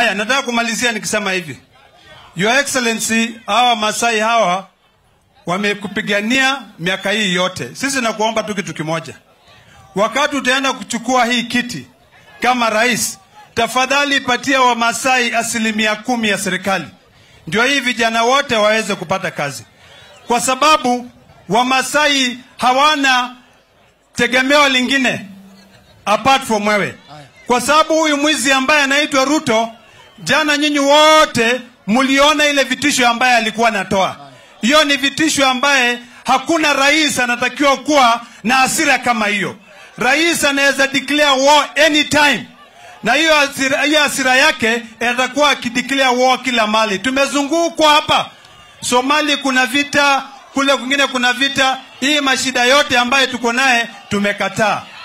Haya, nataka kumalizia nikisema hivi, Your Excellency, hawa Masai hawa wamekupigania miaka hii yote. Sisi nakuomba tu kitu kimoja, wakati utaenda kuchukua hii kiti kama rais, tafadhali patia Wamasai asilimia kumi ya serikali, ndio hii vijana wote waweze kupata kazi, kwa sababu Wamasai hawana tegemeo lingine apart from wewe, kwa sababu huyu mwizi ambaye anaitwa Ruto, jana nyinyi wote mliona ile vitisho ambaye alikuwa anatoa. Hiyo ni vitisho ambaye hakuna rais anatakiwa kuwa na hasira kama hiyo. Rais anaweza declare war anytime, na hiyo hasira, hiyo hasira yake atakuwa akideclare war kila mali. Tumezungukwa hapa Somali, kuna vita kule kwingine, kuna vita. Hii mashida yote ambayo tuko naye tumekataa.